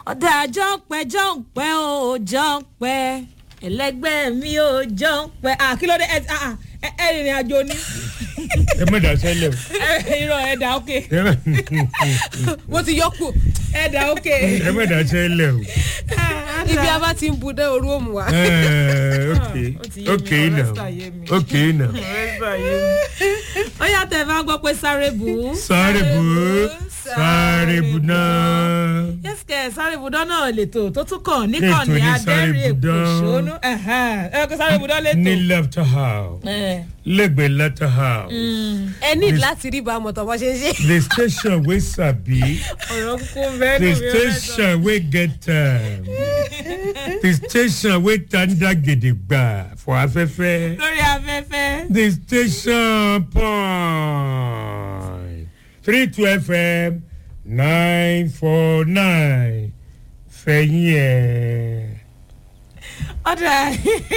ọ̀dà jọ́ǹpẹ́ jọ́ǹpẹ́ o jọ́ǹpẹ́ ẹlẹgbẹ́ mi ò jọ́ǹpẹ́ à kí ló dé ẹ ẹ ẹ ẹ rìnrìn àjò ni ẹ má dà sẹ́lẹ̀ o. ẹ irọ́ ẹ dà ókè ẹ má- mo ti yọ kù ẹ dà ókè. ẹ má dà sẹ́lẹ̀ o. ibi a bá ti ń bu dé orú òmù wa. Eh, ok ó ti yé mi, ok ọ̀rẹ́ now sà yé mi. ok now. ó yàtọ̀ ẹ bá gbọ́ pé sáré bù ú. sáré bù ú sáré bù náà. yẹ́sìkẹ́ sáré bùdán náà lètò tó tún kàn níkànnì Ètò ní Sáré adẹ́rìn èkó Bùdán. ṣónú ẹ kó sáré bùdán lètò. ní left house Eh, lẹ́gbẹ̀ẹ́ left house ẹ ní láti rí bámu tọ́ bọ́ ṣe ń ṣe. the station wey sabi ọ̀rọ̀ kúkú ń bẹ́ẹ̀ the nù mí ọ̀rẹ́ sọ. station wey get time the station wey tanda gidigba for afẹ́fẹ́. lórí afẹ́fẹ́. The station point three two FM nine four nine fẹ̀yìn ẹ̀. ọ̀dà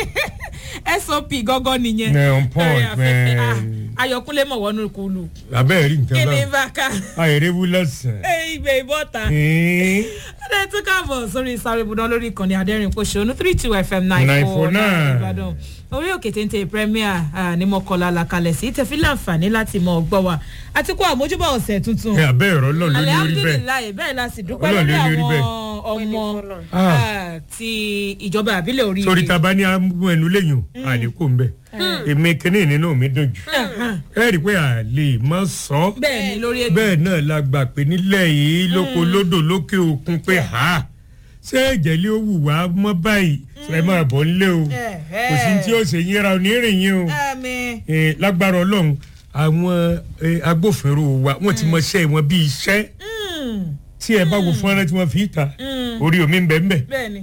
sop gọ́gọ́ nìyẹn. Ní on point, Lórí afẹ́fẹ́. man. Ah, ayọ̀kúnlé mọ̀ wọnú kúlù. Abẹ́rẹ́ rí kí nǹkan ni náà. bàkà. Àìrèwú lọ́sàn-án. ẹ ibè ìbọ̀ta. Ní ọ̀dà tún káàbọ̀ sórí sáré bùdán lórí ìkànnì adẹ́rìn pòṣónú three two fm nine four nine 949. ìbàdàn orí òkè téńté premier ah, ní mọ̀kànlá làkàlẹ̀ sí tẹ̀fí láǹfààní láti mọ̀ gbọ́ wa àti kó àmójúbà ọ̀sẹ̀ tuntun. ẹ abẹ́ ẹ̀rọ lọ́ọ̀ lórí orí bẹ́ẹ̀. alihamdulilayi bẹ́ẹ̀ la sì dúpẹ́ Ọlọ́run lórí ló ní orí àwọn bẹ́ẹ̀. ọmọ Ah. ah, ti ìjọba àbílẹ̀ orí Sórí ta bá ní amú ẹnu léyìn àlékún ń bẹ̀. Èmi kìíní nínú mi dùn jù. Ẹ rí i pé a lè má sọ. bẹ́ẹ̀ ni lórí ètò bẹ́ẹ̀ náà la gbà pé nílẹ̀ yìí lóko lódò lókè òkun pé ha ṣé ìjẹ́lẹ̀ ó wù wá mọ́ báyìí ẹ máa bọ̀ nílé o kò sí tí ó ṣe yíra onírìn yín o àmì Eh, lágbára ọlọ́run àwọn eh, agbófinró wa wọ́n ti mọṣẹ́ wọn bí iṣẹ́ tí ẹ bá wo fọ́nrán tí wọ́n fi ta orí omi ń bẹ ń bẹ bẹ́ẹ̀ ni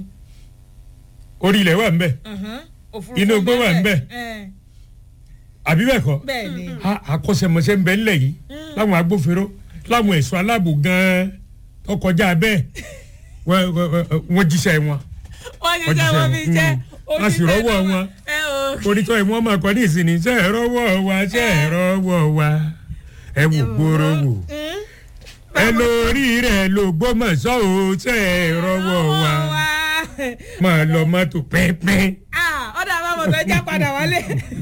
orí ilẹ̀ wà ń bẹ mhm, òfurufú Inú igbó wà ń bẹ̀. Eh, àbí bẹ́ẹ̀ kọ́ bẹ́ẹ̀ ni a- akọ́ṣẹ́mọṣẹ́ ń bẹ ńlẹ̀ yìí láwọn agbófinró láwọn ẹ̀ṣọ́ aláàbò gan-an tó kọjá bẹ́ẹ̀ wọ́n- wọ́n wọ́n jíṣẹ́ wọn wọ́n ṣe Wọ́n jẹ́ jíṣẹ́ wọ́n fi wọn. jẹ́ Mm. A sì rọ́wọ́ wọn. ẹ o onítọ̀ ẹ̀ wọ́n máa kọ́ ní ìsinmi ṣe é rọ́wọ́ wa ṣe é rọ́wọ́ wa ẹ wò gbòòrò wò ẹ lórí rẹ̀ ló gbọ́mọ̀ṣọ́ o ṣe é rọ́wọ́ wa máa lọ mọ́tò pínpín ọ̀dà àbámọ̀ fẹ́ já padà wálé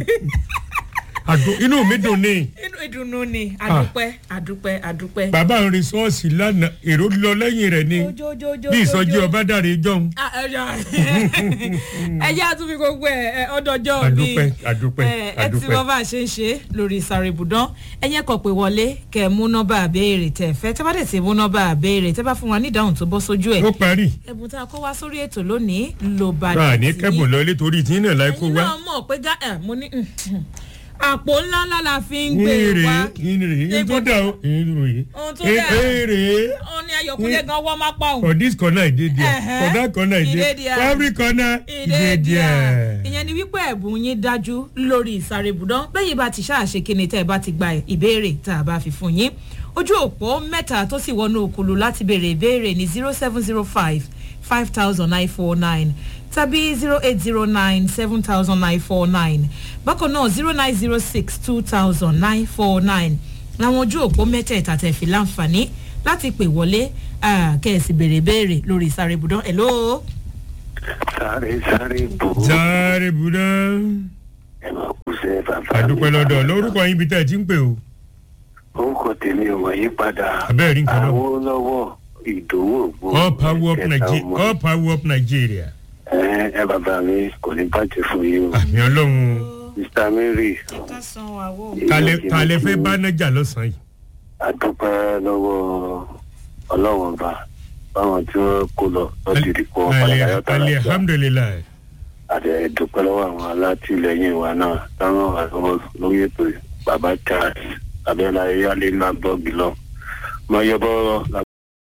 àdó inú mi dùn ní inú ìdùnnú ni àdúpẹ́ àdúpẹ́ àdúpẹ́. bàbá ń rin ṣọ́ọ̀ṣì lánàá èrò lọ lẹ́yìn rẹ̀ ni Ojojojojo. bí ìsọjí ọba dàrí jọ̀hún Ah, ẹ jọ- ẹ jẹ́ àtúnfi gbogbo ẹ̀ ọdọọjọ́ bíi àdúpẹ́ àdúpẹ́ ẹ ẹ ti àdúpẹ́ mọ bá a ṣe ń ṣe lórí sáré ibùdán ẹyẹ kọ pé wọlé kẹ ẹ mú nọmba àbẹ́ẹ̀rẹ̀ tẹ fẹ́ tẹ bá dẹ̀ ti mú nọmba àbẹ́ẹ̀rẹ̀ tẹ bá fún wa ní ìdáhùn tó bọ́ sójú ẹ̀ ó parí ẹ̀bùn tá a kó wá sórí ètò lónìí ló bá bá a dé ní sí. kẹ́bùn lọ létorí tí náà láì kó ẹ̀yin wá náà mọ̀ pé gá ẹ̀ mo ní àpò ńlá ńlá la fi ń gbé ìrè wá ìrè Dé tó dà ó ìrè Ohun tó dà. èrè. ó ní ayọ̀kúnlé gan wọ́n má pa òun. for this corner e dey there Ẹ̀hẹ́. for that corner e E dey dey there. for every corner e dey ìdèdìà there. ìyẹn ni wípé ẹ̀bùn yín dájú lórí ìsáré ibùdó lẹ́yìn bá ti ṣáàṣe kíni tẹ́ ẹ bá ti gba ìbéèrè tá a bá fi fún yín ojú òpó mẹ́ta tó sì wọnú òkulu láti béèrè ìbéèrè ní zero seven zero five five thousand nine four nine tàbí zero eight zero nine seven thousand nine four nine bákan náà zero nine zero six two thousand nine four nine làwọn ojú òpó mẹ́tẹ̀ẹ̀ta tẹ̀ fi láǹfààní láti pè wọlé ah, kẹ́ ẹ sì béèrè ìbéèrè lórí ìsáré ibùdó ẹ̀ lóo. sáré sáré bò ó sáré buda ẹ máa kú sẹ bàbá àdúpẹ́ lọ́dọ̀ lórúkọ yín bí tẹ́ ẹ ti ń pè o orúkọ tèmi ò wọ̀nyí padà Abẹ́ẹ̀ rí nǹkan náà. Awólọ́wọ̀ ìdòwò ògbó all power up nigeria all power up nigeria ẹ ẹ bàbá mi kò ní bàjẹ́ fún yín o àmì ọlọ́run mr mary ká san àwọ̀. talẹ̀ talẹ̀ fẹ́ bá nájà lọ́sàn-án yìí adúpẹ́ lọ́wọ́ ọlọ́wọ́n ọba báwọn tí wọ́n kó lọ lọ́dún ìdìpọ̀ alẹ́ alẹ́ alhamdulilayi àti ẹ̀dúpẹ́ lọ́wọ́ àwọn alátìlẹyìn wa náà táwọn wà lọ́wọ́ lórí ètò yìí. bàbá charles abẹ́lá eyálé ńlá blọọgì lọ mọ yọ bọ́rọ̀ la.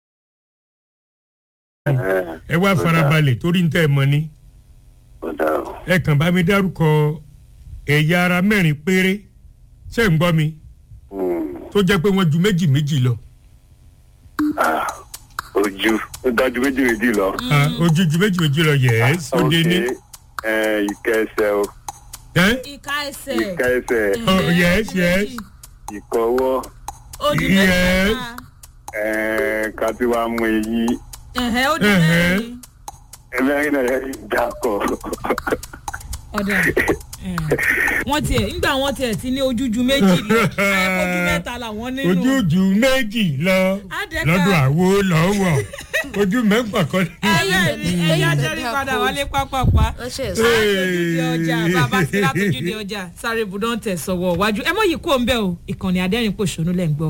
ẹ wá farabalẹ̀ torí ń tẹ́ ẹ mọ ni ọ̀dà o. ẹ kàn bá mi dárúkọ ẹ̀yà ara mẹ́rin péré ṣé ń gbọ́ mi Hmm. tó jẹ́ pé wọ́n ju méjì méjì lọ Ah, ojú ó dájú méjì méjì lọ. Ah, ojú ju méjì méjì lọ yẹ́s ó dé ní. ẹ ìka ẹsẹ̀ o ẹ́ ìka ẹsẹ̀. ìka ẹsẹ̀ Oh, yes, yes. ìkọwọ́ odi Yes. mẹ́ta. ẹ ká tí wàá mú eyín ẹ̀hẹ́ ó di Ẹ̀hẹ́. mẹ́rin ẹlẹ́yìn náà ẹ̀ dà kọ́. ọ̀dà wọ́n tiẹ̀ nígbà wọ́n tiẹ̀ ti ní ojúju méjì lọ ojú mẹ́ta làwọn nínú ojújú méjì lọ Adẹ́ka. lọ́dọ̀ àwo lọ́wọ́ ojú mẹ́fà kan ní. ẹ̀yẹ́ ẹ̀yà jẹ́rí padà wálé pápápá wọ́n ṣe sọ. látòjúde ọjà bàbá sí látòjúde ọjà sáré ibùdó ń tẹ̀ sọ̀wọ́ wájú ẹ mọ̀ yìí kó ń bẹ́ o ìkànnì adẹ́rìn pòṣónú lẹ́ ń gbọ́.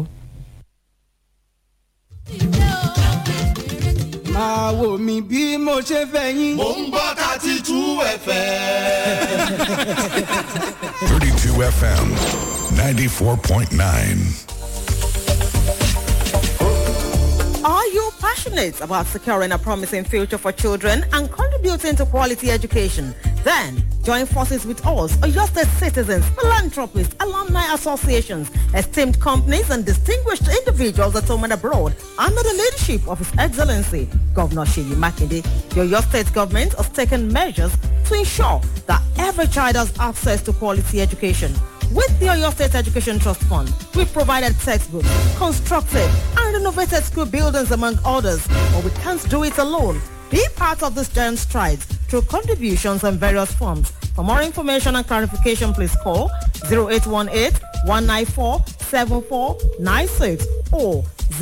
máa wò mí bí mo ṣe fẹ́ yín. Mo ń gbọ́ thirty two ẹ̀fẹ̀. 32 FM 94.9. Are you passionate about securing a promising future for children and contributing to quality education? Then join forces with us, your state citizens, philanthropists, alumni associations, esteemed companies and distinguished individuals at home and abroad under the leadership of His Excellency Governor Sheyi Makinde. Your, your state government has taken measures to ensure that every child has access to quality education. With the Oyo State Education Trust Fund, we've provided textbooks, constructed and renovated school buildings among others, but we can't do it alone. Be part of this giant strides through contributions in various forms. For more information and clarification, please call 0818-194-7496 or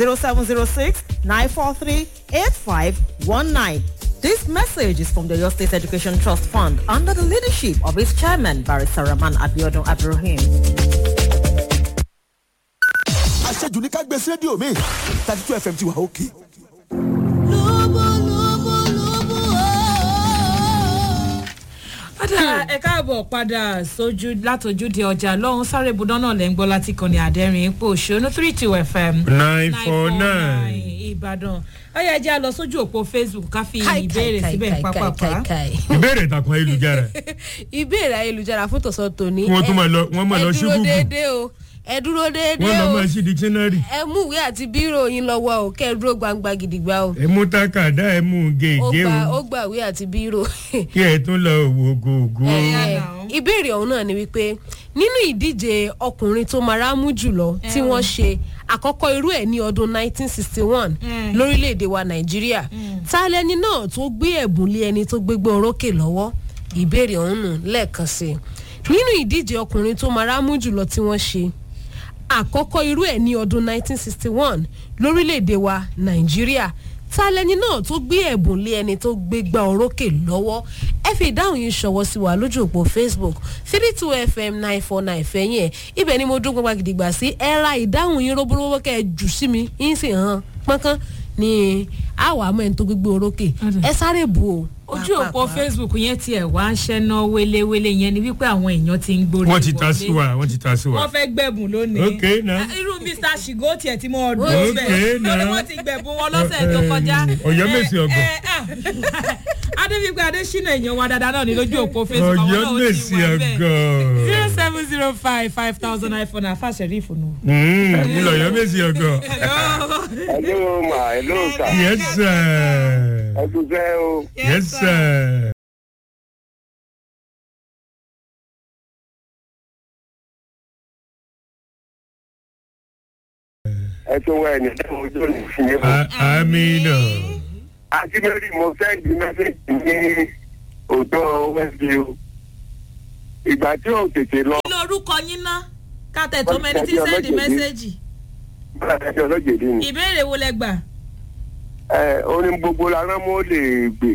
0706-943-8519. This message is from the Oyo State Education Trust Fund under the leadership of its chairman, Barrister Rahman Abiodun Abdurrahim. Àṣejù ní ká gbé sí rédíò mi. thirty two FM ti wà òkè. padà ẹ káàbọ̀ padà sójú látòjúde ọjà lọ́hún sáré ibùdó náà lẹ́ ń gbọ́ láti kànnì àdẹ́rìn ipò òṣèlú three two fm nine four nine. ìbàdàn ọyọ ẹjẹ á lọ sójú òpó facebook ká fi Kai, ìbéèrè kai, síbẹ̀ kai, pápápá kai, kai. ìbéèrè ìtàkùn ayélujára ìbéèrè ayélujára fún tòsán tòní. Wọ́n tún máa lọ- wọ́n máa lọ sí ẹ dúró Google. déédéé o ẹ dúró déédéé wọ́n lọ o máa ṣí dictionary ẹ mú ìwé àti bírò yín lọ́wọ́ o kẹ́ ẹ dúró gbangba gidigba o. ẹ mú tákàdá ẹ mú ó gègé gba o ó gba ìwé àti bírò. kí ẹ tún lọ wò gògó. Eh, now. ìbéèrè ọ̀hún náà ni wípé nínú ìdíje ọkùnrin tó máa rámú jùlọ tí wọ́n ṣe àkọ́kọ́ irú ẹ̀ ní ọdún 1961 lórílẹ̀‐èdè wa nàìjíríà ta lẹni náà tó gbé ẹ̀bùn lé ẹni tó gbégbé orókè lọ́wọ́ ìbéèrè ọ̀hún nù lẹ́ẹ̀kan sí i nínú ìdíje ọkùnrin tó máa rámú jùlọ tí wọ́n ṣe àkọ́kọ́ irú ẹ̀ ní ọdún 1961 lórílẹ̀‐èdè wa nàìjíríà ta lẹni náà tó gbé ẹ̀bùn lé ẹni tó gbé gbá orókè lọ́wọ́ ẹ fi ìdáhùn yìí ṣọwọ́ sí wa lójú òpó facebook three two fm nine four nine fẹ̀yìn ẹ̀ ibẹ̀ ni mo dún gbọ́ngbà gidigba sí ẹ ra ìdáhùn yín róbóróbó kẹ́ ẹ jù sí mi yín sì hàn pọ́nkán ni àwọn àmọ́ ẹni tó gbégbé orókè ẹ sáré bù o. ojú òpó pàápàá. facebook yẹn tiẹ̀ wá ń ṣẹ́ná wéléwélé yẹn ni wípé àwọn èèyàn ti ń gbórí wọ́n ti ta wọlé. sí wa wọ́n ti ta sí wa. wọ́n fẹ́ gbẹ̀bùn lónìí. Ok, now. Ah, irú mr shigo tiẹ̀ tí mo ọdún Ok, síbẹ̀ now. lórí wọ́n ti gbẹ̀bùn wọn lọ́sẹ̀ tó kọjá. Ọ̀yọ́ Mèsì Ọ̀gọ̀. Eh, eh, ah. adébíyí adésínà èèyàn wa dáadáa náà ní lójú òpó facebook àwọn ọ̀yọ́ náà ó ti mèsì wà bẹ́ẹ̀. ọgọ́. zero seven zero five five thousand iphone àfa sẹ̀rífù nù. mo lọ ọ̀yọ́ mèsì ọgọ́. hello ma hello sir. yes sir. ẹ kú fẹ́ o. yes sir. ẹ tó wá ẹni tó ojú òní fún yín. A- amina. àti mẹ́rin mo sẹ́ndì mẹ́sẹ̀gì ní òótọ́ westview. ìgbà tí ò tètè lọ kí lorúkọ yín ná kátẹ tó mẹni tí sẹ́ndì mẹ́sẹ̀gì bá ẹjọ́ ọlọ́jẹ̀dẹ̀ ni. ìbéèrè wo lẹ gbà. ẹ orin gbogbo la rán mọ́ lè gbè.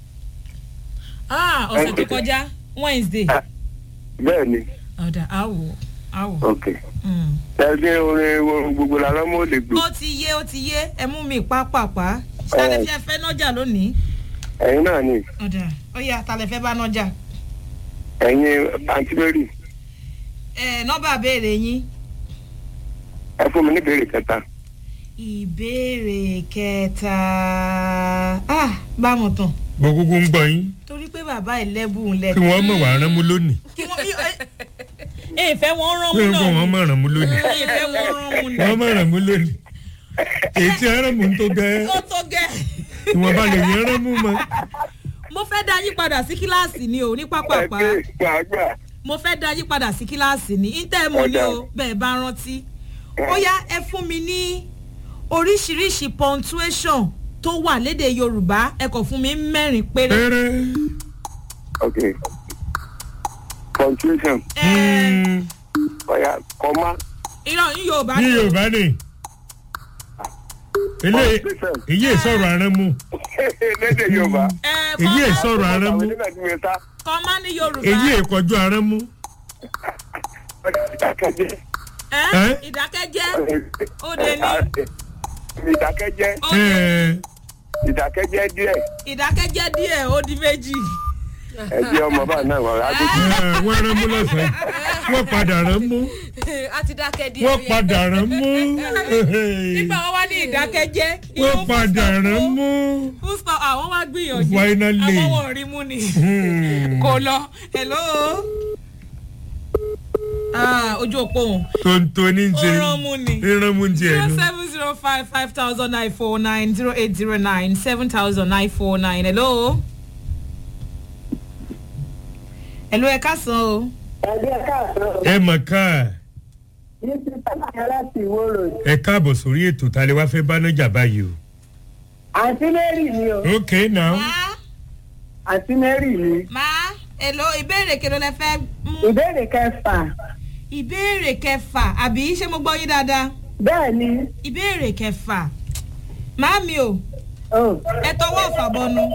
Ah, ọ̀sẹ̀ tó kọjá wednesday. bẹ́ẹ̀ ni ọ̀dà àwò àwò. ok. ẹgbẹ́ orin orin gbogbo la rán mọ́ lè gbè. ó ti yé ó ti yé ẹ mú mi pápápá ṣálẹ̀ fi ẹ fẹ́ nájà lónìí. ẹ̀yin náà ni ọ̀dà ó yà tálẹ̀ fẹ́ bá nájà. ẹ̀yin àǹtí mary ẹ nọ́mbà béèrè yín. ẹ fún mi ní ìbéèrè kẹta. ìbéèrè kẹta ah bámu tán gbogbo ń gbọ́ yín torí pé bàbá ìlẹ́bùn lẹ̀. kí wọ́n mọ̀ wá rán mú lónìí. kí wọ́n ẹ ìfẹ́ wọn rán kí mú náà wọ́n mọ̀ rán mú lónìí. ìfẹ́ wọn rán mú wọ́n náà. mọ̀ rán mú lónìí. èyí tí arán mú tó gẹ́ ó tó gẹ́. ìwọ̀n bá lè yẹn rán mú mọ́. mo fẹ́ dá yín padà sí kíláàsì ni o ní pápápá ẹgbẹ́ gbàgbà mo fẹ́ dá yín padà sí kíláàsì ní íńtẹ́ẹ̀mù ni o bẹ́ẹ̀ bá rántí ó yá ẹ fún mi ní oríṣiríṣi punctuation tó wà léde yorùbá ẹ kọ̀ fún mi mẹ́rin péré. péré. ok punctuation ẹ ọ̀yà comma irọ́ ní yorùbá ní ni o. yorùbá ni ilé punctuation èyí ìsọ̀rọ̀ aránmú lédè yorùbá. ẹ èyí kọ́ ìsọ̀rọ̀ aránmú àwọn nígbà tí mo ta kọ́ má ní yorùbá. èyí ìkọjú aránmú ìdákẹ́jẹ́ ẹ ẹ? ìdákẹ́jẹ́ ó dé ní ìdákẹ́jẹ́ ó dé ìdákẹ́jẹ́ díẹ̀ ìdákẹ́jẹ́ díẹ̀ ó di méjì. ẹ̀jẹ̀ ọmọ bá náà wà lágbègbè. wọ́n ránmú lọ́sàn-án wọ́n padà ránmú a ti dákẹ́ díẹ̀ wọ́n padà ránmú nígbà wọn wá ní ìdákẹ́jẹ́. wọ́n padà ránmú. fúnṣọ àwọn wá gbìyànjú Finally. àwọn wọn rí mú ni kò lọ hello. Ah, ojú òpó òun tonto ní ó ṣe rán mú ni ìrán mú ti zero ẹnu. seven zero five five thousand nine four nine zero eight zero nine seven thousand nine four nine hello. hello ẹ káàsán o. ẹgbẹ́ káàsán ẹ mọ̀ ká ní ti sábàyàn láti ìwó road. ẹ káàbọ̀ sórí ètò ta lè wá fẹ́ bá nájà báyìí o. àǹtí mary ni o ok now máa àǹtí mary ni. máa hello ìbéèrè kí ló lẹ fẹ́ mú. ìbéèrè kẹfà ìbéèrè kẹfà àbí ṣé mo gbọ́ yín dáadáa. bẹ́ẹ̀ ni ìbéèrè kẹfà màámi o oh, ẹ tọwọ́ ọ̀fà bọnu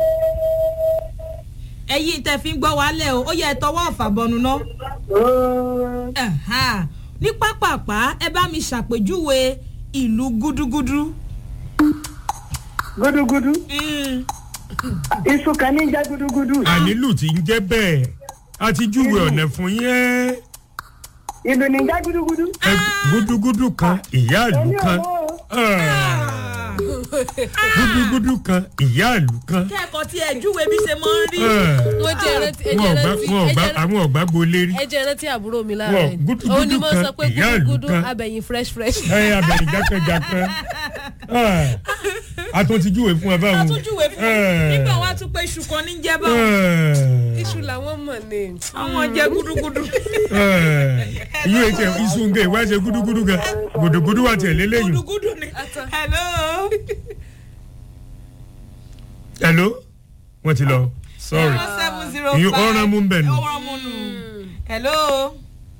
ẹ̀yin tẹ fi ń gbọ́ wálẹ̀ o ó yẹ ẹ tọwọ́ ọ̀fà bọnu ná. oh, Ẹ̀hán. ní pápápá ẹ bá mi ṣàpèjúwe ìlú gúdúgúdú. gúdúgúdú Mm, iṣu kan ní jẹ́ gúdúgúdú ànílù tí ń jẹ́ bẹ́ẹ̀ a ti júwe ọ̀nà fún yẹn ìlú ní jẹ́ gúdúgúdú. ẹ gúdúgúdú kan ìyá ìlú èmi ò kan mọ̀ o. Ah, gúdúgúdú kan ìyá ìlú kan kẹ́kọ̀ọ́ tí ẹ júwe bí ṣe máa ń rí. Ah, wọ́n jẹ́ rántí ẹ wọn jẹ́ ò gbá- rántí wọn ò ẹ gbá- jẹ́ rántí- àwọn ọ̀gbá gbolé rí ẹ jẹ́ rántí àbúrò mi Wọ́n, láàárọ̀ gúdúgúdú òun ni mo kan, sọ pé ìyá ìlú gúdúgúdú kan. abẹ̀yìn fresh fresh. ẹ abẹ̀rẹ̀ jákèjákè a tún ti júwe fún ẹ a báwọn. tún júwe fún Eh. nígbà wọn a tún pé iṣu kan ní jẹ́ báwọn. Eh, iṣu làwọn mọ̀ ní. àwọn jẹ́ gúdúgúdú. eh, ìlú ètò iṣu nǹkan ìwá ṣe gúdúgúdú gan gùdùgùdù wà tẹ̀lé lẹ́yìn. gúdúgúdú ni. hello. hello wọ́n ti lọ sorry zero seven zero Ìyẹn five. ọ̀ràn mú ń bẹ̀ nù. ọ̀ràn mú nù. hello.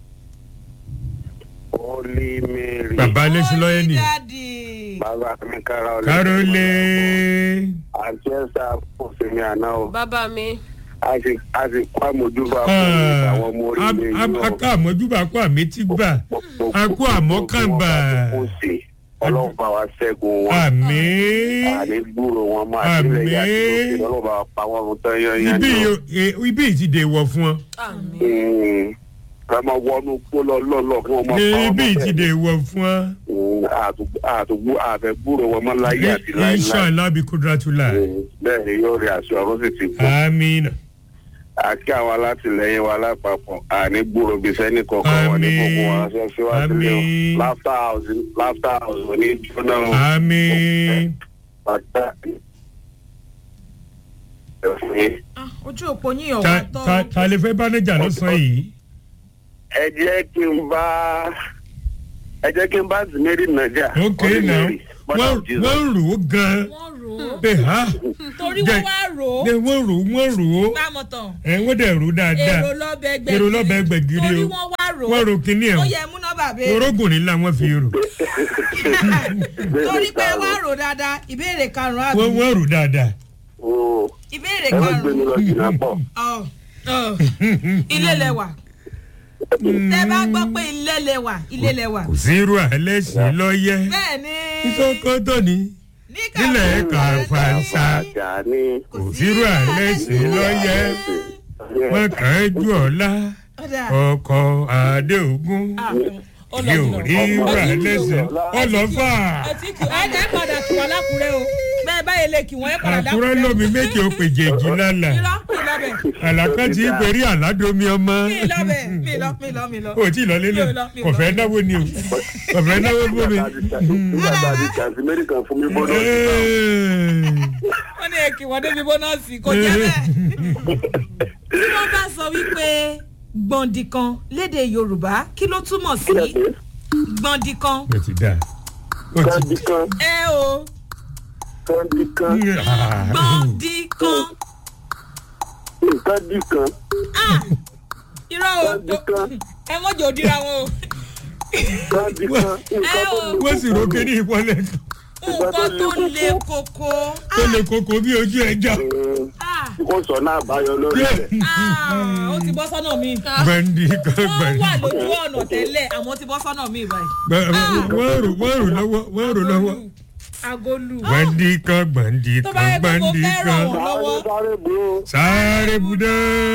Holy Mary. bàbá lẹ́sìn lọ́yẹ́ nì. Daddy. Bàbá mi kára ọ̀lẹ́. kárólé Àti ẹ̀sà kò sí mi àná o. bàbá mi A sì a sì kó àmójúbà fún àwọn ọmọ orílẹ̀ yìí o. akọ àmọ́júbà akọ àmẹ́tí gbà akọ àmọ́kànbà Ọlọ́run bá wa ṣẹ́gun wọn. àmì Àní gbúrò wọn máa sílẹ̀ yá sí Àmín. lókè lọ́wọ́ bá wa pa wọ́n fún tán yányán ibi ni o. yìí- ibi yìí ti dè wọ̀ fún ọ àmì Mm. Ká máa wọnú pólọ lọ́lọ́ kí wọ́n máa pa ní wọ́n ibi yìí ti mọ́ dè wọ̀ fún ọ Mm, àtù- àtùgbù àfẹ́ gbúrò wọn mọ́ láyé àti láíláí. inshallah bí kudratula Mm, Bẹ́ẹ̀ ni yóò rí aṣọ ọ̀run sì ti kú. amina àti àwọn alátìlẹyìn wa lápapọ̀ àní gbúrò bíi sẹ́ni kọ̀ọ̀kan wọn ní gbogbo wọn ṣe síwájú lé o Àmín. láfta house láfta house ò ní jóná o ami pátá ẹ̀fún yín. Ah, ojú òpó yín ọ̀wá ta tọ́. ta- ta lè fẹ́ bá níjà lọ́sàn-án yìí ẹ jẹ́ kí n bá ẹ jẹ́ kí n bá zimiri nàjà ok now wọ́n wọ́n rò ó gan-an wọ́n rò ó. pé ha torí jẹ́- wọ́n wá rò ó. jẹ́ wọ́n rò ó wọ́n rò ó bámọ̀ tán. ẹ̀ wọ́n dẹ̀ rò ó dáadáa èrò lọ́bẹ̀ gbẹ̀gìrì. èrò lọ́bẹ̀ gbẹ̀gìrì torí o wọ́n wá rò ó. wọ́n rò kíní ẹ̀ ó o yẹ mú nọ́bà bẹ́ẹ̀. orógùn nílá wọ́n fi rò torí pé wá rò dáadáa ìbéèrè karùn-ún àbí. wọ́n wọ́n rò dáadáa ìbéèrè ẹ má gbé mi karùn-ún. lọ jìnnà pọ̀ Ọ̀, ọ̀, ilé lẹwà. tẹ bá gbọ́ pé ilé lẹwà ilé lẹwà. kò sí irú àlẹ́sìn lọ́yẹ́ bẹ́ẹ̀ ni. ìsọkọ́tọ̀ ni ní nílẹ̀ Kàfáńsá. Kàfáńsá. àjà ní. kò sí irú àlẹ́sìn lọ́yẹ́ wọ́n kàn án jù ọ̀la Ọ̀dà. ọkọ̀ adéògùn Ah, ó lọ yóò jùlọ. rí irú àlẹ́sìn ọlọ́fà Àti kì- ẹ jẹ́ padà kí wọ́n lákùrẹ́ o bẹ́ẹ̀ báyìí lè kí wọ́n ẹ padà dákùrẹ́. àkúrẹ́ lómi méje ó pè jèjì lálà irọ́ mi lọ bẹ̀ àlàkà tí í perí àládomi ọmọ mi lọ bẹ̀ mi lọ mi lọ mi lọ. o tí ì lọ lélẹ̀ Mi ò lọ, mi ò kò lọ. fẹ́ náwó ni o kò fẹ́ náwó fún mi. nígbà tá a di kàzimiri kan fún mi gbọ́dọ̀ sí náà. wọ́n ní èkì wọ́n débi bónọ́ọ̀sì kò jẹ́ bẹ́ẹ̀. tí wọ́n bá sọ wípé gbọ̀ndì kan léde yorùbá kí ló túmọ̀ sí kílẹ̀ pé o gbọ̀ndì kan ti da o ti káàdì kan ẹ o kọ́ńdí kan gbọ́ndí kan kọ́ńdí kan irọ́ o kọ́ńdí kan ẹ mọ́jọ́ òdìra wọn o kọ́ńdí kan nǹkan tó lè wọ́n sì rókè ní ìpọ́nlẹ̀ nǹkan tó le koko tó lè koko bí ojú ẹja. Ah, kó sọ náà báyọ lórí rẹ̀. ah, ó ti bọ́ sọ́nà mi gbẹ̀ndì kan wọ́n wà gbẹ̀ndì. lójú ọ̀nà tẹ́lẹ̀ àwọn ti bọ́ sọ́nà mi báyìí wọ́n rò wọ́n rò lọ́wọ́ wọ́n rò lọ́wọ́. agolu gbẹ̀ndì kan gbẹ̀ndì tó bá kan yẹ kó mo gbẹ̀ndì fẹ́ràn kan. wọn lọ́wọ́ sáré bu sáré budẹ́.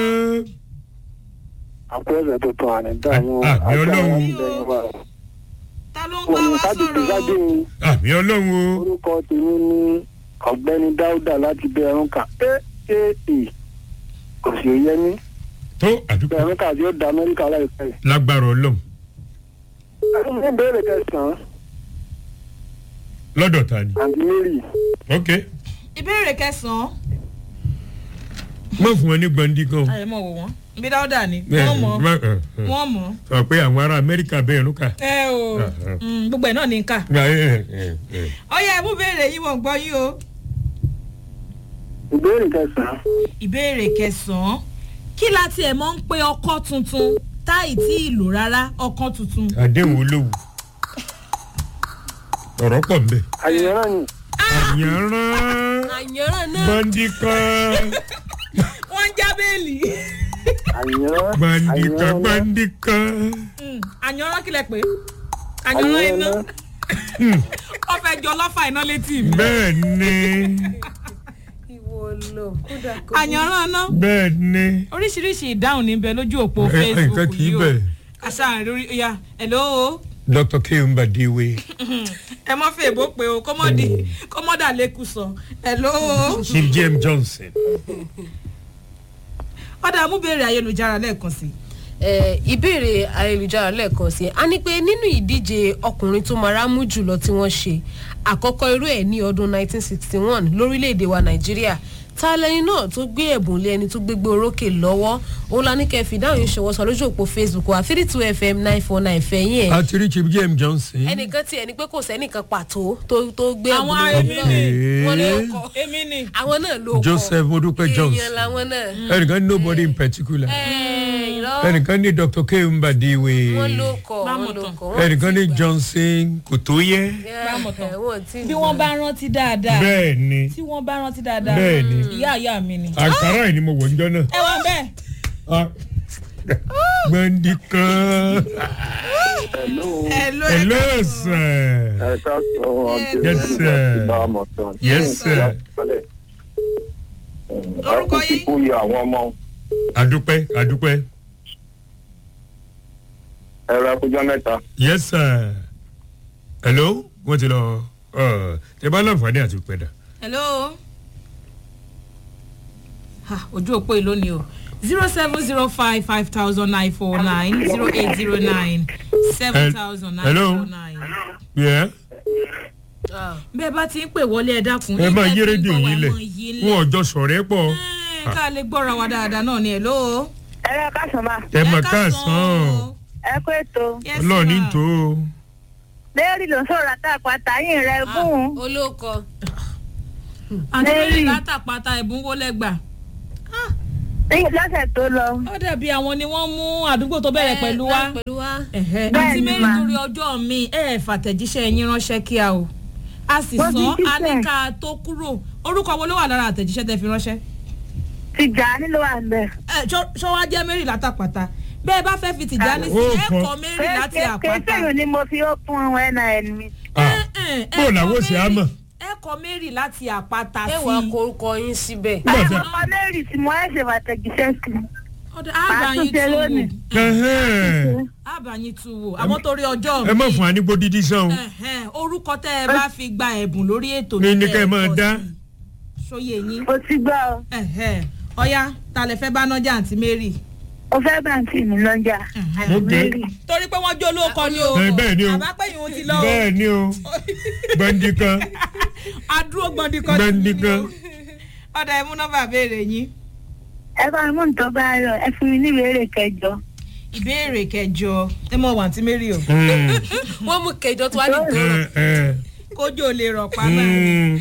àpẹẹrẹ tuntun ànídàmú Ah, àmì Ọlọ́run. ta ló ń bá wa sọ̀rọ̀ o? àmì ọlọ́run o. orúkọ tèmi ní ọ̀gbẹ́ni dáúdà láti bẹ̀rùn kà aaa kò sì yẹ mí tó àdúgbò bẹ̀rùn kà yóò da amẹ́ríkà láìpẹ́. lágbára ọlọ́run ní ìbéèrè kẹsàn-án lọ́dọ̀ ta ni. àǹtí mary ok ìbéèrè kẹsàn-án mọ̀ fún wọn ní gbẹ̀ndì kan. ayé mọ̀ wò wọ́n ibi dáúdà ni wọ́n mọ̀ Má- ẹ, ẹ. wọ́n mọ̀ sọ pé àwọn ará amẹ́ríkà bẹ́ẹ̀ ló kà. ẹ o Mm, gbogbo ẹ̀ náà ní ká Ẹ, ẹ, ẹ, ẹ. ọyẹ ẹ mú béèrè yín wọ́n gbọ́ yín o. ìbéèrè kẹsàn-án ìbéèrè kẹsàn-án kí la tiẹ̀ mọ̀ ń pe ọkọ́ tuntun táì tí ì lò rárá ọkọ́ tuntun. àdéhùn olówó ọ̀rọ̀ pọ̀ nbẹ. àyẹ̀rán ni àyànrán àyànrán náà gbọ̀ndì kan wọ́n ń já bẹ́ẹ̀lì. àyẹ̀rán gbọ̀ndì kan àyẹ̀rán gbọ̀ndì kan. Mm, àyànrán kílẹ̀ pé àyànrán iná wọ́n fẹ́ jọ lọ́fà iná létí mi. bẹ́ẹ̀ ni ìwọ lọ kódà kó. àyànrán iná bẹ́ẹ̀ ni. oríṣiríṣi ìdáhùn níbẹ̀ lójú òpó Ẹ- ẹ, facebook nǹkan kì í yìí o bẹ̀. àṣà lórí ya hello dr kemba dewe ẹ mọ́ fẹ́ èbó pé o kọ́mọ́dì kọ́mọ́dà lẹ́kù sọ hello chief james johnson. ọ̀dà mú béèrè ayélujára lẹ́ẹ̀kan sí i. Eh, ìbéèrè ayélujára lẹ́ẹ̀kan sí i a ní pé nínú ìdíje ọkùnrin tó mara mú jùlọ tí wọ́n ṣe àkọ́kọ́ irú ẹ̀ ní ọdún 1961 lórílẹ̀‐èdè wa nàìjíríà ta lẹni náà tó gbé ẹ̀bùn lé ẹni tó gbégbé orókè lọ́wọ́ òun la ní kẹ́ fi dáhùn yìí ṣọwọ́ sọ lójú òpó facebook wa three two fm nine four nine fẹ̀yìn ẹ̀ àti rí chief james johnson. ẹnìkan tiẹ̀ ni pé kò sẹ́nìkan pàtó tó tó gbé ẹ̀bùn Àwọn lé èmi wọn ni. wọn ló kọ èmi ni àwọn náà ló kọ joseph modupe johnson. èèyàn làwọn náà ẹnìkan ní nobody in particular. ẹ̀ irọ́ ẹnìkan ní dr kemba dewe. wọn ló kọ wọn Bámu ló tán. kọ wọn ẹnìkan ti ní gbà. johnson kò tó yẹ. Bámu tán. ẹ̀, wọn ti bí gbà. wọ́n bá rántí dáadáa bẹ́ẹ̀ ni tí wọ́n bá rántí dáadáa bẹ́ẹ̀ ni ìyá ìyá mi ni. àkàrà yìí ni mo wọ̀ níjọ́ náà. ẹ wà bẹ́ẹ̀ Ah, gbọ̀ndì kan. hello hello sir. ẹ ká sọ àǹtí Yes, mary sir. láti bá ọmọ tán. Yes, sir. Orúkọ ọkùnrin yín? kú yẹ àwọn ọmọ adúpẹ́ adúpẹ́. ẹ̀rọ akójọ mẹ́ta. yes sir. hello wọ́n ti lọ ọ, ẹ bá láǹfààní àti pẹ̀dà. hello ha ojú òpó ìlú ni o zero seven zero five five thousand nine four nine zero eight zero nine seven thousand nine Hello? four nine. Yeah. Ah. bẹ́ẹ̀ bá ti ń pè wọlé ẹ dákun. ẹ máa ilé yí tí ń rédíò gbọ́ wa, yín ẹ lẹ̀ máa yí lẹ̀. wọn ọjọ́ sọ̀rọ̀ ẹ pọ̀ Ẹ, ká lè gbọ́ra wa dáadáa náà ni hello. ẹ̀rọ kásán máa ẹ mọ̀ ká káàsán sàn. ẹ kó ètò Yes, ọlọ́ọ̀ni ma. tó o. lérí ló ń sọ̀rọ̀ àtàkùn àtàyìn rẹ̀ gùn olóòkọ àti Mary. lórí látàpátá ẹ̀bùn wo lẹ́gbà. lọ́sẹ̀ tó lọ ó dàbí àwọn ni wọ́n mú àdúgbò tó bẹ̀rẹ̀ pẹ̀lú wa. pẹ̀lú wa Ẹ̀hẹ́, Bẹ́ẹ̀ àti ni mẹ́rin mà. torí ọjọ́ mi ẹ̀ fàtẹ̀jíṣẹ́ yín ránṣẹ́ kíá o a sì Wọ́n sọ ti jíṣẹ́. a ní ká tó kúrò orúkọ wo ló wà lára àtẹ̀jíṣẹ́ tẹ fi ránṣẹ́ tìjà nílò wà ń bẹ̀. ẹ ṣọwọ́ jẹ́ mary látàpàtà bẹ́ẹ̀ bá fẹ́ fi tìjà ní sí Ó ẹ kọ. kọ mary láti àpáta kéésìrì ni mo fi ó fún nin mi. Ah, ẹ bó làwọn ṣe á mọ̀. ẹ kọ mary láti àpáta ẹ sí wàá korúkọ yín síbẹ̀. Nígbà tí- ọmọ lérí tí mo ẹ̀ ṣe fàtẹ̀jíṣẹ́ sí i. ọ̀dọ̀ Màá àbáyín tún ṣe tú wò lónìí. Ẹhẹ́n. àbáyín tú wò àwọn torí ọjọ́ mi ẹ má fún wa ní gbódídí sàn o. Ẹ̀hẹ́n, orúkọ tẹ ẹ bá fi gba ẹ̀bùn lórí ètò ní ní kẹ́ kẹ́ ẹ máa kọ dá. sí. ṣóyè yín mo ti gbọ́ ọ Ẹ̀hẹ́n, ọ̀ya ta lẹ fẹ́ bá nájà àǹtí mary. mo fẹ́ bàǹtì mi lọ́jà. Ok. lérí torí pé wọ́n jó lóko ni o Ẹ, bẹ́ẹ̀ ni o. àbápẹ́yìn o ti lọ o bẹ́ẹ̀ ni o gbọ̀ndì kan adúró gbọ̀ndì kan gbọ̀ndì kan. ọ̀dà ẹ̀mú nọ́mbà béèrè yín. ẹ bá mi mú nǹkan bá rọ ẹ fún mi ní ìbéèrè kẹjọ. ìbéèrè kẹjọ ẹ mọ wàǹtí mary o Mm, wọ́n mú kẹjọ tó wá ní ẹ, ẹ, kójú ò lè rọ̀ pa báyìí. mm.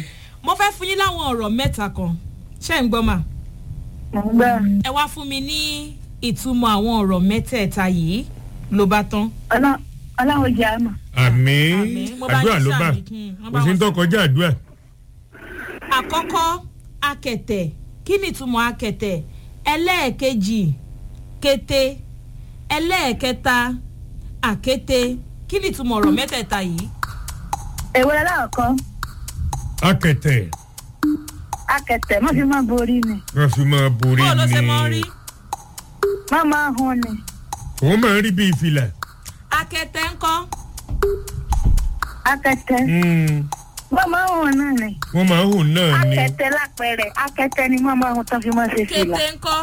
mo fẹ́ fún yín láwọn ọ̀rọ̀ mẹ́ta kan ṣé ń gbọ́ mà Mo ń gbọ́. ẹ wá fún mi ní ìtumọ̀ àwọn ọ̀rọ̀ mẹ́tẹ̀ẹ̀ta yìí ló bá tán. Ọlọ́- Ọlọ́run jẹ́ àmọ̀. àmì Àmín. Mo bá àdúrà yín ló bá sàmì. Hmm, wọ́n kò bá sí wọn ń tó sàmì. kọjá àdúrà àkọ́kọ́ akẹ̀tẹ̀ kí ni ìtumọ̀ akẹ̀tẹ̀ ẹlẹ́ẹ̀kejì kété ẹlẹ́ẹ̀kẹta àkété kí ni ìtumọ̀ ọ̀rọ̀ mẹ́tẹ̀ẹ̀ta yìí. Èwo aláàkọ́, akẹtẹ akẹ̀tẹ̀, má fi máa borí ni. wọn fi máa borí bó ló ṣe mọ́ rí ni Má máa hun ni. òun máa ń rí bíi fìlà akẹ̀tẹ̀ ńkọ́ Akẹ̀tẹ̀, Hmm, má máa hun náà ni. wọ́n máa ń hùn náà ni Akẹ̀tẹ̀ lápẹẹrẹ, akẹ̀tẹ̀ ni má máa hun tán fi máa ṣe fìlà. kété ńkọ́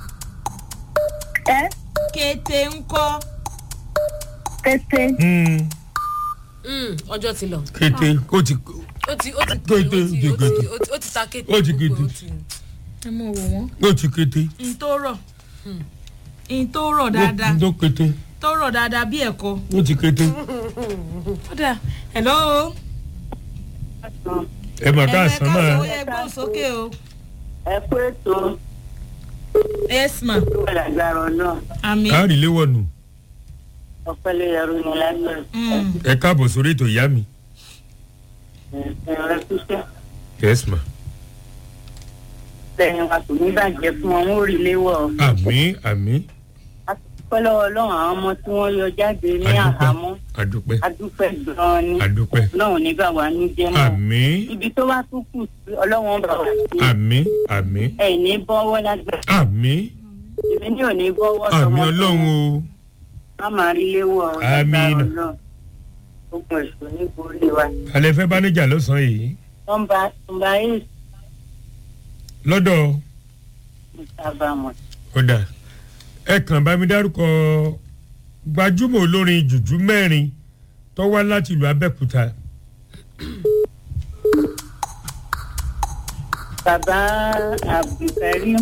Ẹ́ kété ńkọ́ kété. Hmm, Mm, ọjọ́ ti lọ. kété ó ti ó ti ó ti Kété, ó ti- ó ti- kété. ó ti- ó ti ta kété. Ó ti gbogbo kété. ó ti- ẹ mọ̀ wò wọ́n. ó ti kété n tó rọ̀ n tó rọ̀ dáadáa ó kété tó rọ̀ dáadáa bí ẹ̀kọ́. ó ti kété ó dà hello. ẹ mà ká àsán káàsán ó máa yẹ gbóhùn sókè o. ẹ kú ètò yes ma ìgbàlagbàrọ náà àmì. káàrí léwọ̀nù ọpẹlẹ ẹrú ni lágbàá Mm. ẹ káàbọ̀ sórí ètò ìyá mi ẹrọ ṣiṣẹ yes ma lẹyìn wa kò ní bàjẹ́ fún wọn wọn ò rí léwọ àmì àmì pẹlú Ọlọ́run àwọn ọmọ tí wọn yọ jáde ní àdúpẹ́ àhámọ́ àdúpẹ́ adúpẹ́ gan-an ni àdúpẹ́ Ọlọ́run ní bá wa ní jẹ́ mọ́ àmì ibi tó wá tún kù sí Ọlọ́run bá wa sí àmì àmì ẹ ní bọ́wọ́ lágbàá àmì èmi ní ò ní bọ́wọ́ àmì ọlọ́run o má máa rí léwọ Àmín. náà ogun èso ní borí wa alẹ́ fẹ́ bá níjà lọ́sàn-án yìí nọ́mbà nọ́mbà eight lọ́dọ̀ ìsábàmọ ọ̀dà ẹ kàn bá mi dárúkọ gbajúmọ̀ olórin jùjú mẹ́rin tó wá láti ìlú abẹ́òkúta bàbá abdulkareem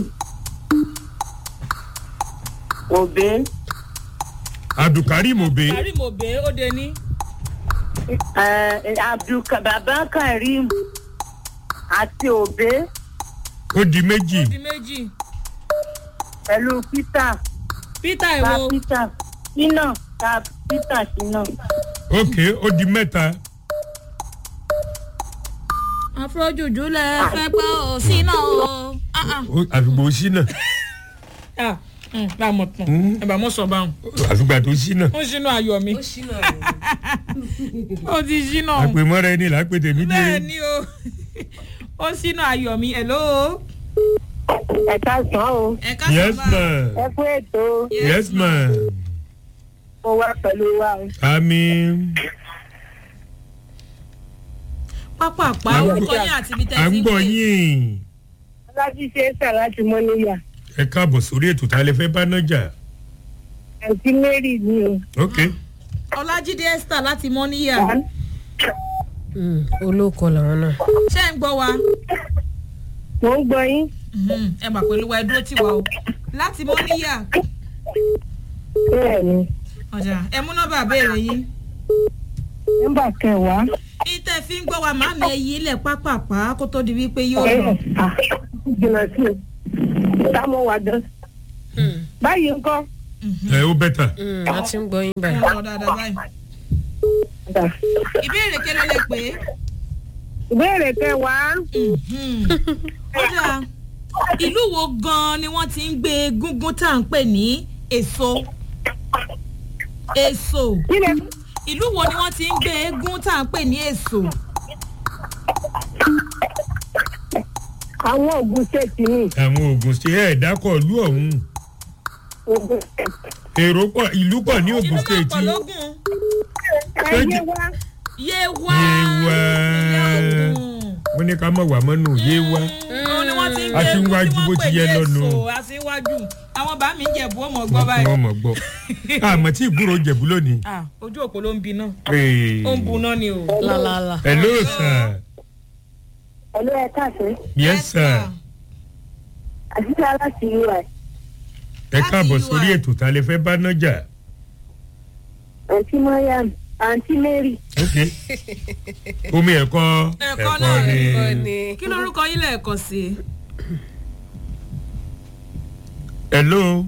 òbé abdulkareem obe karim obe ó de ní. eh, abdulka bàbá kareem àti òbé ó di méjì ó di méjì. pẹ̀lú peter peter ta ìwo peter sínà ta peter sínà ok ó di mẹ́ta afrojuju lẹ fẹ́ gbọ́ ọ sí náà o. Ah, ah. ó- àfìgbò sínà Ah, mm, bá a mọ̀ tán ẹ bá mọ̀ sọ báwọn. àfìgbà tó sínà ó ṣínú ayọ̀ mi ó ṣínà rẹ̀. ó ti ṣínú. àpèmọ́ra ẹni là á pè tèmi bẹ́ẹ̀ dé ni o ó ṣínú ayọ̀ mi hello. ẹ káàsán o ẹ ká yes sọ ma ẹ kú ètò yes ma mo wá pẹ̀lú wa o. àmì pápápá À ń orúkọ gbọ́- yín àti ibi tẹ́ à ẹ ń ti ń gbọ́ pè. yín alájí ṣe é sà láti mọ́ níyà ẹ káàbọ̀ sórí ètò tá a lè fẹ́ bá nájà àti mary ni o. ok ọlájídé esther láti mọ́níyà Mm, olóko làwọn náà. ṣé ń gbọ́ wa. mo ń gbọ́ yín Mhm, ẹ mà pẹ̀lú wa ẹ dúró tì wá o láti mọ́níyà bẹ́ẹ̀ ni ọ̀jà ẹ mú nọ́mbà béèrè yín. nọ́mbà kẹwàá ìtẹ̀ fi ń gbọ́ wa máa mi ẹyí ilẹ̀ pápápá kó tó di wípé yóò lọ. jìnnà sí o táwọn wà dán. báyìí ń kọ́ ẹ ó bẹ́tà Mm, a ti ń gbọ́ yín ẹ báyìí. lọ dáadáa báyìí. ìbéèrè kẹlẹ́ lẹ pé. ìbéèrè kẹwàá ọjà ìlú wo gan-an ni wọ́n ti ń gbé gúngún tá à ń pè ní èso èso kílẹ̀ ìlú wo ni wọ́n ti ń gbé eégún tá à ń pè ní èso àwọn ògùn ṣèkì ni àwọn oògùn ṣe ẹ̀ dákọ̀ ìlú ọ̀hún ògùn èrò pọ̀ ìlú pọ̀ ní ìlú ogun náà state pọ̀ lógún ẹyẹ wá yéwá Yewa. ìyá Ògùn. wọ́n ní ká mọ̀ wá mọ́nù yé wá òun ni wọ́n ti ń A gbé ti ń eégún wájú tí bó wọ́n ti pè yẹ ní lọ́nu. èso àṣewájú àwọn bá mi ń jẹ̀bú ọmọ gbọ́ báyìí wọ́n mọ̀ gbọ́ àmọ́ tí ìgbúrò jẹ̀bú lónìí. Ah, ojú òpó ló ń bi náà Hey. ó ń bu náà ni o. lálálà. hello sir ẹlú ẹ káàsì yes sir àṣìṣe aláṣì ui ẹ Láti káàbọ̀ UI. sórí ètò tá a lè fẹ́ bá nájà àǹtí mariam àǹtí mary ok omi ẹ̀kọ́ Ẹ̀kọ́ náà ni ẹ̀kọ́ ni. kí lorúkọ yín lẹ́ẹ̀kan sí i. hello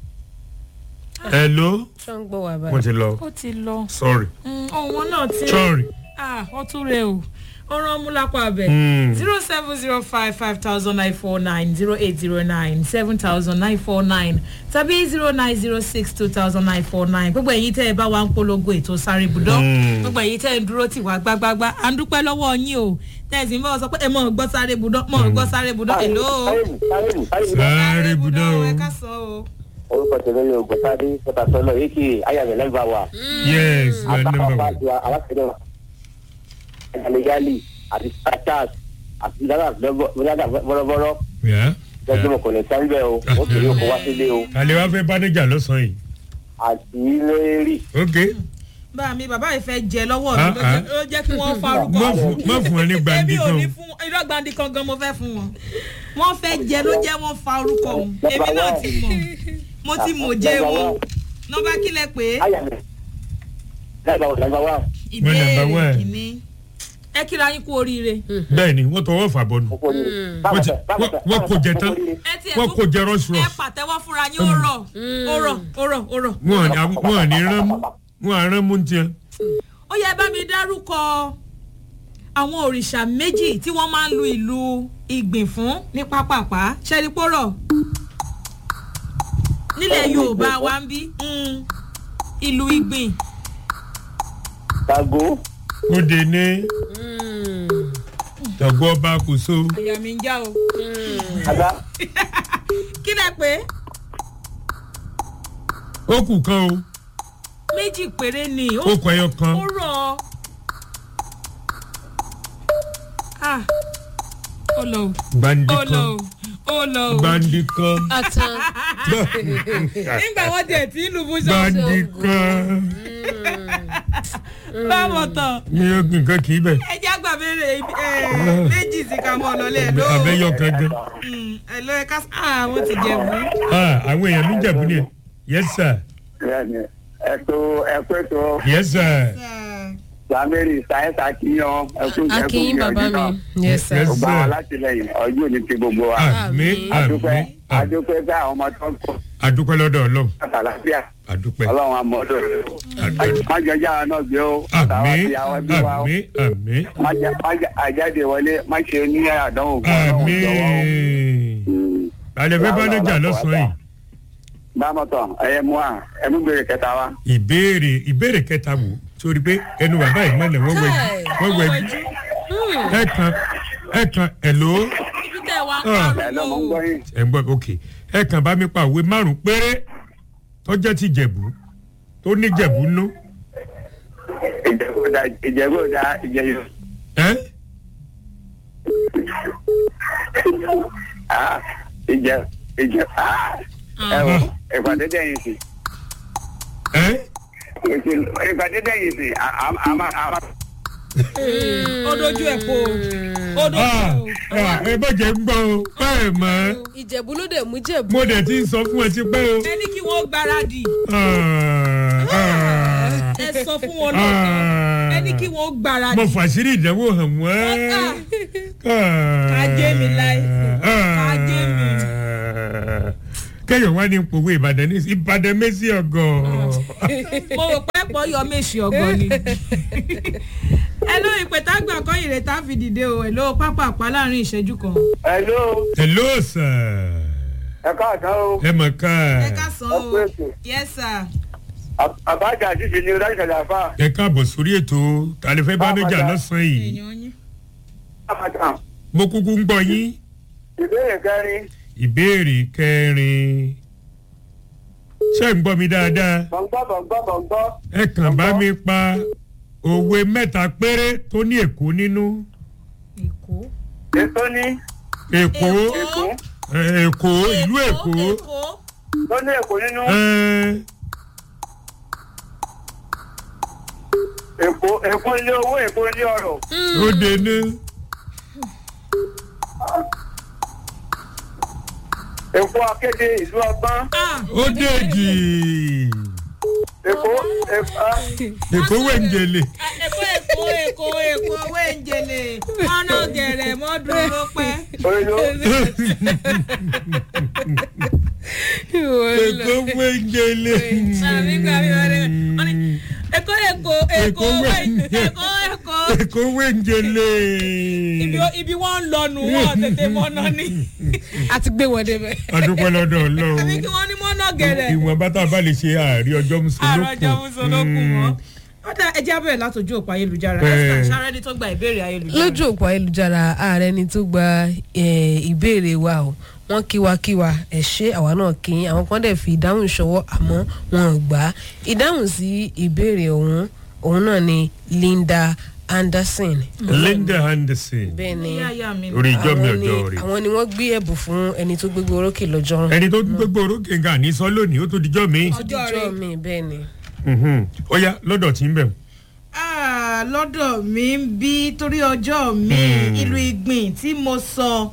hello ṣé ń gbọ́ wà wọ́n báyìí. ti lọ ó ti lọ sorry ohun wọn náà ti sorry ah wọ́n tún rẹ o ó rán mú lápá abẹ Mm. zero seven zero five five thousand nine four nine zero eight zero nine seven thousand nine four nine tàbí zero nine zero six two thousand nine four nine gbogbo ẹ̀yin tẹ́ ẹ bá wa ń polongo ètò sáré budọ́ Mm. gbogbo ẹ̀yin tẹ́ ẹ ń dúró tì wá gbágbágbá à ń dúpẹ́ lọ́wọ́ yín o tẹ́ ẹ sì ń bá wọn sọ pé ẹ mọ̀ gbọ́ sáré budọ́ mọ̀ gbọ́ sáré budọ́ èlò sáré budọ́ o ẹ ká sọ o. orúkọ tèmi ni ògùntàdé sọtasọlọ yìí kì í ayàmì lẹgbà wa yes you are number àtàkùn one àti alákẹ́dẹ́ wa ẹ̀yàmẹ̀yálì àti starchers àti dáná bọ́rọ́bọ́rọ́ Yeah, lọ́jọ́ yeah. mọ̀ kò ní sẹ́ńbẹ̀ o ó kéré oko wá sílé o alẹ́ wá fẹ́ bánéjà lọ́sàn-án yìí àti lérí ok bá mi bàbá yìí fẹ́ jẹ lọ́wọ́ mi Ah, ló ah. jẹ́- ló jẹ́ kí wọ́n farúkọ. má fún má fún ẹ ní gbandi èmi ò kan ní fún irọ́ gbandi kan gan mo fẹ́ fún wọn wọ́n fẹ́ jẹ ló jẹ́ wọ́n fa orúkọ òun èmi náà ti mọ̀ mo ti mọ̀ jẹ́ wọn nọ́mbà kílẹ̀ pé ayàmì lẹgbà wa lẹgbà wa ìbéèrè number one. kìíní ẹ kíra yín kú oríire bẹ́ẹ̀ ni wọ́n tọwọ́ fà bọ́nu kókó ni wọ́n ti- wọ́n- wọ́n kò jẹ tán ẹ ti ẹ̀ wọ́n kò jẹ rush ẹ rush pàtẹ́wọ́ fúnra yín ó rọ̀ ó rọ̀ ó rọ̀ ó rọ̀. wọn à ní wọn à ní rán mú wọn à rán mú tiẹ̀ ó yẹ bá mi dárúkọ àwọn òrìṣà méjì tí wọ́n máa ń lu ìlú ìgbìn fún ní pápápá ṣẹ́rípòrọ̀ nílẹ̀ yorùbá wa ń bí mm, ìlú ìgbìn sago ó de ní tọ̀gbọ́ ọba kò so èèyàn mi ń já o ada kí lẹ pé ó kù kan o méjì péré ni ó ó kọ ẹyọ kan ó rọ̀ ah ó lọ o gbandi ó lọ kan o ó lọ o gbandi kan àtàn nígbà wọn tẹ̀ tí ìlú fún ṣọ́ọ̀ṣì gbandi kan báwọn tán. ní nǹkan kì í bẹ̀ ẹ jẹ́ àgbà béèrè méjì sí ká mọ́ ọ lọ́lẹ́ ẹ̀ lóò. abẹ́yọ kan gan ẹ lọ ẹ ká ah wọ́n ti jẹ̀bú. Ah, àwọn èèyàn mi jẹ̀bú ni yes sir ẹ̀tọ́ ẹ̀kọ́ ètò yes sir samiri sáyẹ́nsì akíyan ẹ̀kú akínyín bàbá mi yes sir Yes. gbogbo àwọn alátìlẹyìn ọjọ́ òní ti gbogbo wa àmì adúpẹ́ àmì àmì adúpẹ́ bá àwọn ọmọ tó ń kọ́ adúpẹ́ lọ́dọ̀ ọlọ́run àtàlàfíà adúpẹ́ ọlọ́run àmọ́dọ̀ adúpẹ́ má jẹ́ jáwa náà gbé o àmì àtàwọn àti àwọn ẹbí wa o àmì àmì má jẹ́ má jẹ́ àjáde wọlé má ṣe ní àdánwò fún ọlọ́run àmì jọ̀wọ́ o. alẹ́ fẹ́ bánájà lọ́sàn-án yìí bámọ̀tọ̀ ẹ̀yẹ mú à ẹ̀mú gbèrè kẹta wa. ìbéèrè ìbéèrè kẹta wò sórí pé ẹnu bàbá yìí mọ̀lẹ̀ wọ́n wẹ̀ wọ́n wẹ̀ ẹ kan ẹ kan ẹ̀lò ibi tẹ̀ wá ń Ah. ẹ̀ lọ́mọ ń gbọ́ yín. ẹ̀ ń gbọ́ ok ẹ kan bá mi pa òwe márùn-ún péré tó jẹ́ ti jẹ̀bú tó ní jẹ̀bú nú ìjẹ́gbọ́dá ìjẹ́gbọ́dá ìjẹ́yọ. ẹ́ Ah, ìjẹ́ ìjẹ́ ah, ẹ wọ ìpàdé dẹ́yìn sí ẹ́ ìpàdé dẹ́yìn sí àmà àmà. ó dojú ẹ̀ po ó dojú ah ẹ̀ po. ah, ẹ bọ́jẹ̀ ń gbọ́ o bẹ́ẹ̀ mọ́ ìjẹ̀bú ló dé mú jẹ̀bú. mo dẹ̀ ti ń sọ fún ẹ ti pẹ́ o. ẹ ní kí wọ́n gbáradì Ah, ah, ẹ sọ fún wọn lọ́kàn ẹ ní kí wọ́n gbáradì. mo fàṣírí ìdánwò hàn wọ́n. Kájé mi láì. Kájé mi. kẹ́yọ̀ wá ní pòwe ìbàdàn ní ìbàdàn mẹ́sì ọgọ́. mo rò pé pọ̀ yọ méṣì ọgbọ́n ni. ẹ ló ìpètà gbà kọ́ ìrètà fi dìde o ẹ ló pápá àpá láàrin ìṣẹ́jú kan. hello hello sir ẹ káàtó o ẹ mọ̀ ká ẹ ká sọ ẹ o kú ètò yes sir. àbájá àṣìṣe ni ọlá ìṣẹ̀lẹ̀ àfà ẹ káàbọ̀ sórí ètò tàlẹ́fẹ́ bánájà lọ́sàn-án yìí èèyàn yín. àbájá mo kúkú ń gbọ́ yín ìbéèrè kẹrin ìbéèrè kẹrin ṣé ń gbọ́ mi dáadáa bọ̀ǹgbọ́ bọ̀ǹgbọ́ bọ̀ǹgbọ́ ẹ kàn bá mi pa òwe mẹ́ta péré tó ní èkó nínú èkó. ètò ní èkó Èkó. ẹ, èkó ìlú èkó èkó. tó ní èkó nínú ẹ, èkó èkó ilé owó èkó ilé ọrọ̀ ó dé ní èkó akéde ìlú ọgbọ́n ah ó dé jì èkó ẹ̀fà èkó wẹ̀ǹjẹ̀lẹ̀ èkó èkó èkó èkó owó ìjèlè mọ́nà gẹ̀rẹ̀ mọ́ dúró pẹ́. oyo èkó wẹ̀ǹjẹ̀lẹ̀. àmì gbà mí wọlé wọn ni èkó èkó èkó Èkó owó wẹ̀- èkó èkó èkó wẹ̀ǹjẹ̀lẹ̀. ibi ibi wọn ń lọnu wọn tètè mọ́nà ni a ti gbé wọn débẹ̀. adúpẹ́ lọ́dọ̀ àbí ọlọ́run kí wọ́n ní mọ́nà gẹ̀rẹ̀ ìwọ̀n bá tá a bá lè ṣe àárí ọjọ́ mùsùlùmí. àròjọ mùsùlùmí mọ́. ó dá ẹjẹ́ abẹ́rẹ́ látòjú òpó ayélujára Bẹ́ẹ̀. esther sáré ní tó gba ìbéèrè ayélujára. lójú òpó ayélujára ààrẹ ni tó gba eh, ìbéèrè wa o wọn kíwakíwa ẹ ṣe àwa náà kí yín. àwọn kan dẹ̀ fi ìdáhùn ṣọwọ́ àmọ́ wọn ò gbà á ìdáhùn sí ìbéèrè ọ̀hún òun náà ni linda anderson linda anderson bẹ́ẹ̀ ni Ìyá ìyá mi. orí ìjọ mi àwọn ni ọjọ́ rẹ̀. àwọn ni wọ́n gbé ẹ̀bùn fún ẹni tó gbégbé orókè lọ́jọ́ ẹni tó gbégbó orókè nǹkan àní sọ lónìí ó tó dijọ́ mi. ọjọ́ ọjọ́ rẹ̀ mi bẹ́ẹ̀ ni. ó yá lọ́dọ̀ tí ń bẹ̀. Ah, lọ́dọ̀ mi ń bí torí ọjọ́ mi ìlú ìgbìn tí mo sọ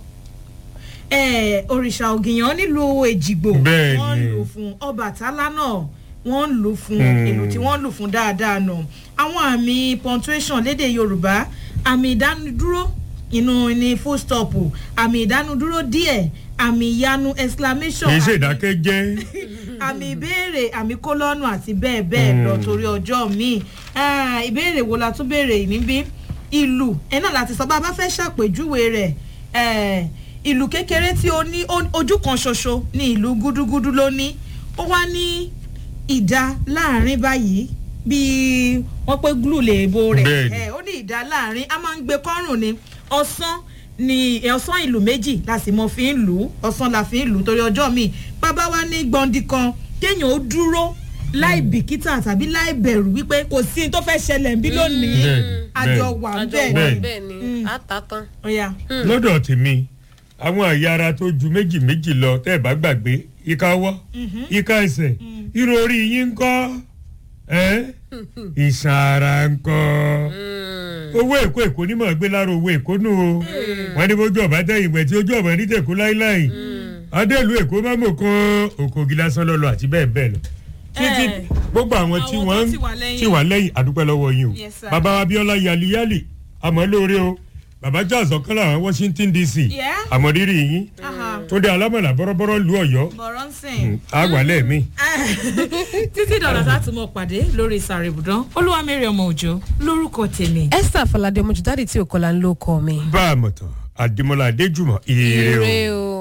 eh, òrìṣà ògìyàn nílùú èjìgbò Bẹ́ẹ̀ wọ́n ni. lù fún ọbàtálá náà wọ́n lù fún Hmm. ìlú tí wọ́n lù fún dáadáa nù àwọn àmì punctuation lédè yorùbá àmì ìdánudúró inú ní full stop àmì ìdánudúró díẹ̀ àmì ìyanu exclamation kì í ṣe àmì- ìdákẹ́jẹ́. àmì ìbéèrè àmì kólọ́nù àti bẹ́ẹ̀ bẹ́ẹ̀ lọ torí ọjọ́ míì Ah, ìbéèrè wo la tún béèrè níbí ìlú ẹ náà láti sọ bá a bá fẹ́ ṣàpèjúwe rẹ̀ eh, ìlú kékeré tí ó ní ó- ojú kan ṣoṣo ní ìlú gúdúgúdú ló ní ó wá ní ìdá láàrin báyìí bíi wọ́n pé glue lè bo rẹ̀ Bẹ́ẹ̀ni. Eh, ó ní ìdá láàrin a máa ń gbé kọ́rùn ni ọ̀sán ni ọ̀sán ìlú méjì la sì mọ fi ń lù ú ọ̀sán la fi ń lù ú torí ọjọ́ míì bàbá wa ní gbọ̀ndì kan kéèyàn ó dúró láì bìkítà tàbí láì bẹ̀rù wípé kò sí ní tó fẹ́ ṣẹlẹ̀ ń bí lónìí Bẹ́ẹ̀ni, àjọ bẹ́ẹ̀ni. wà àjọ bẹ́ẹ̀ wà ni bẹ́ẹ̀ ni a ta tán. ọ̀ya lọ́dọ̀ tèmi àwọn àyà ara tó ju méjì méjì lọ tẹ́ ẹ̀ bá gbàgbé ìka ọwọ́ ìka ẹsẹ̀ irun orí yín ń kọ́ ẹ́ ìṣàn ara ń kọ́ owó èkó èkó ní mọ̀ gbé lára owó èkó nù o wọ́n ní bójú ọ̀bá tẹ̀yìn pẹ̀ tí ojú ọ̀bá ní tẹ̀kú láíláì adéèlú èkó má mọ̀ kan òkògì lásán lọ́lọ́ àti bẹ́ẹ̀ bẹ́ẹ̀ lọ títí Eh, gbogbo àwọn tí àwọn tó wọ́n ti wà lẹ́yìn. ti wà lẹ́yìn àdúpẹ́ lọ́wọ́ yín o Yes, sir. bàbá wa bíọ́lá yaliyali àmọ́ lóore o bàbá charles ọ̀kan làwọn washington dc Yeah. àmọ̀rírì yín Aha. tó dé alámọ̀lá bọ́rọ́bọ́rọ́ lu ọ̀yọ́ bọ̀rọ̀ ń sìn. àgbà lẹ́ẹ̀mí. títí dọ̀là tá a tún mọ̀ pàdé lórí ìsàrè ibùdó olúwamẹ́rẹ̀ ọmọ òjò lórúkọ tèmi. esther falade ọmọjúdáde tí ò kọlà ń lò kọ mi. bá a mọ̀ tán àdìmọ́lá adéjùmọ̀ ire o. ire o.